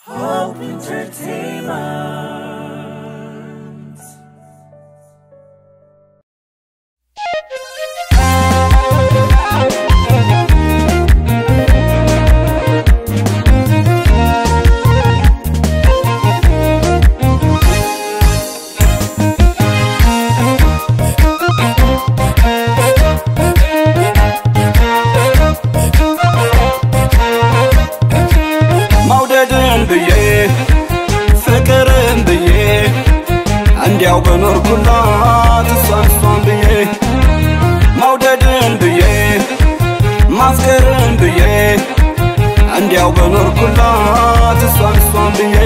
Hope Entertainment. መውደድን ብዬ ፍቅርን ብዬ እንዲያው በኖርኩላት እሷን እሷን ብዬ መውደድን ብዬ ማፍቀርን ብዬ እንዲያው በኖርኩላት እሷን እሷን ብዬ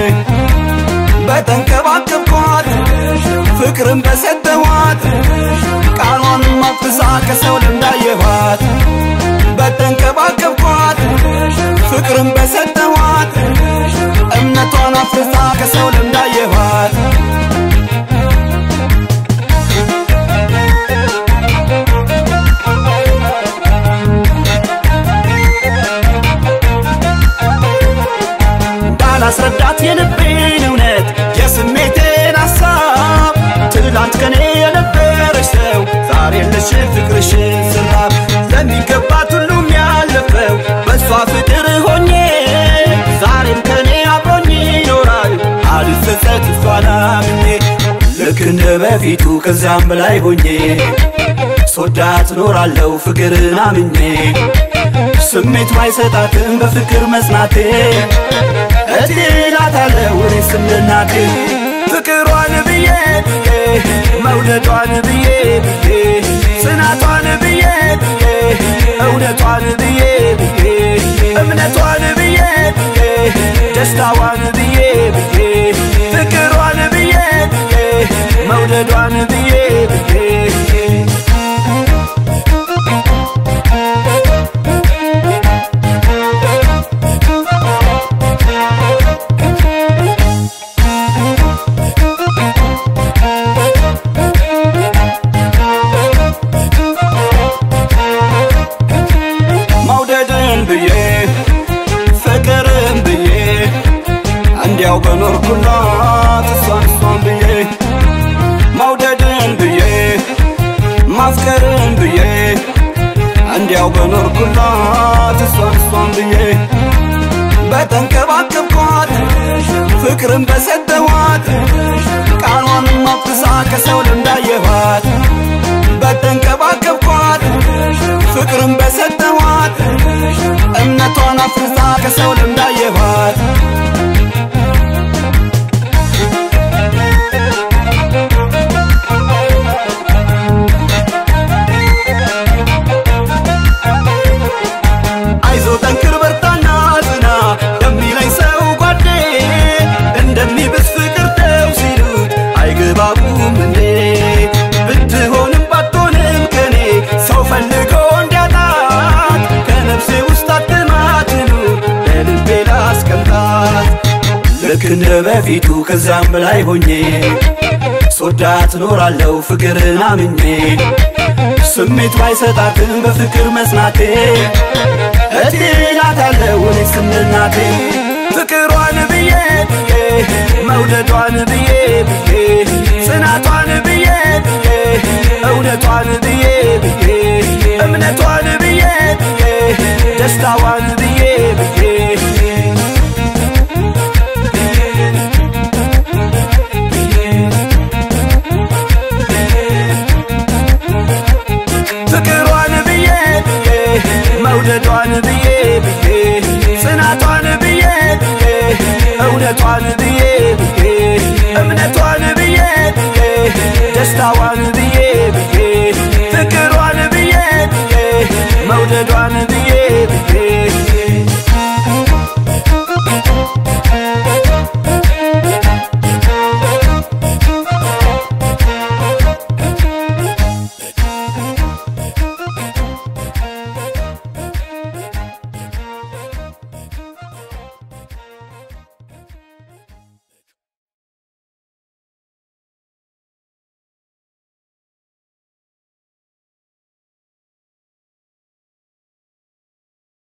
በተንከባከብኳት ፍቅርን በሰጠኋት ቃሏን ማፍሳ ከሰው ልንዳየኋት በተንከባከብኳት ፍቅርን በሰጠኋት እምነቷን አፍርሳ ከሰው ልንዳየኋት እንዳላስረዳት የልቤን እውነት የስሜቴን ሐሳብ ትላንት ከኔ የነበረች ሰው ዛሬ የለሽ ፍቅርሽን ስራብ ለሚገባት ሁሉም ያለፈው በእሷ ፍቅር ሆኜ ዛሬም ከኔ አብሮኝ ይኖራል አልጸጸት እሷን አምኜ ልክ እንደ በፊቱ ከዚያም በላይ ሆኜ ሶዳት ኖራለሁ ፍቅርን አምኜ ስሜት ባይሰጣትም በፍቅር መጽናቴ እድላታለሁ እኔስ እንደ እናቴ ፍቅሯን ብዬ መውደዷን ብዬ ጽናቷን ብዬ እውነቷን ብዬ እምነቷን ብዬ ደስታዋን ብዬ ፍቅሯን ብዬ መውደዷን ብዬ መውደድን ብዬ ፍቅርን ብዬ እንዲያው በኖርኩላት እሷን እሷን ብዬ መውደድን ብዬ ማፍቀርን ብዬ እንዲያው በኖርኩላት እሷን እሷን ብዬ በተንከባከብኳት ፍቅርን በሰጠኋት ቃሏን ማፍሳ ከሰው ልንዳየኋት በተንከባከብኳት ፍቅርን በሰጠኋት እምነቷን አፍርሳ ከሰው ልንዳየኋት አይዞ ጠንክር በርታና ጽና የሚለኝ ሰው ጓዴ እንደሚብስ ፍቅር ተው ሲሉት አይገባቡም እንዴ ብትሆንም ባትሆንም ከኔ ሰው ፈልጎ እንዲያጣት ከነፍሴ ውስጥ አትማትኑ ለልቤ ላስቀምጣት ልክ እንደ በፊቱ ከዛም በላይ ሆኜ ሶዳት ኖራለሁ ፍቅርን አምኜ ስሜት ባይሰጣትም በፍቅር መጽናቴ እድላታለሁ እኔስ እንደ እናቴ ፍቅሯን ብዬ መውደዷን ብዬ ጽናቷን ብዬ እውነቷን ብዬ እምነቷን ብዬ ደስታዋን ብዬ ፍቅሯን ብዬ መውደዷን ብዬ ጽናቷን ብዬ እውነቷን ብዬ እምነቷን ብዬ ደስታዋን ብዬ ፍቅሯን ብዬ መውደዷን ብዬ